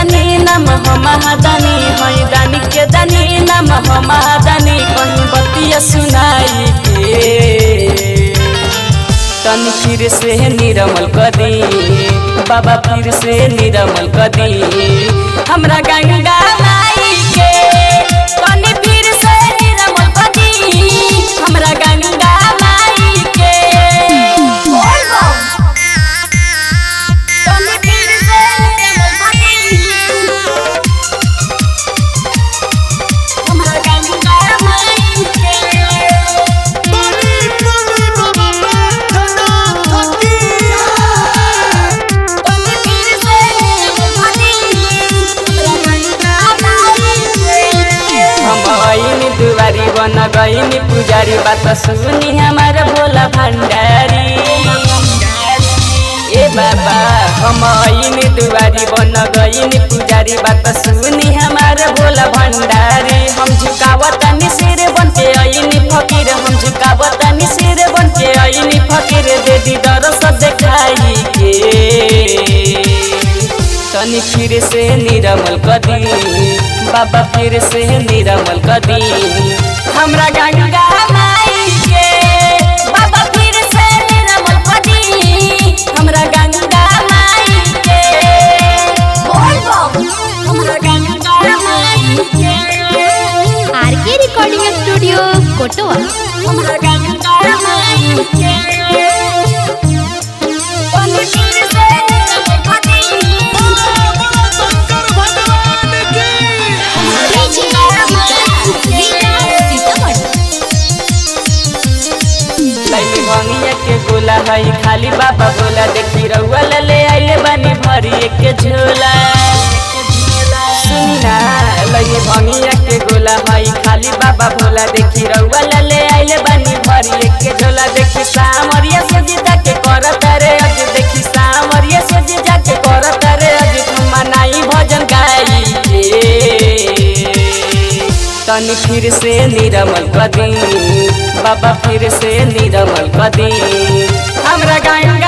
दानी नाम हो महादानी हई दानी के दानी नाम हो महादानी कहीं बतिया सुनाई के तन फिर से निरमल कदी बाबा फिर से निरमल कदी हमरा गंगा माई के तनी फिर से निरमल कदी हमरा गंगा माई के तनी फिर से निरमल कदी हमरा गंगा माई के बड़ी बड़ी बाबा प्रार्थना थकी हम आईनी दुआरी बन गईनी पुजारी बात सुनी हमार भोला भंडारी ए बाबा हम आईनी दुआरी बन गईनी पुजारी बात सुनी हमार भोला भंडारी हम झुकावतानी सिर बन के आईनी फकीर हम झुकावतानी सिर बन के आईनी फकीर दे दी दरस देखाई के तनी फिर से निरमल कदी बाबा फिर से निरमल कदी हमरा गंगा माई के बाबा फिर से निरमल कदी हमरा गंगा माई के हमरा गंगा माई के आर के रिकॉर्डिंग स्टूडियो कोटवा हमरा गंगा माई के तनी फिर से निरमल कदी बोलो शंकर भगवान की लैली भंगिया के गोला हई खाली बाबा बोला देखी रउआ ले आइले बानी भरी के झोला सुनी ना लैली भंगिया के गोला हई खाली बाबा बोला देखी रउआ ले आइले बानी भरी के झोला देखी सामरिया से जीता के करत रे अज देखी सामरिया से जीता के करत रे अज तुम मनाई भजन गाई के तनी फिर से निरमल कदी बाबा फिर से निरमल कदी हमरा गंगा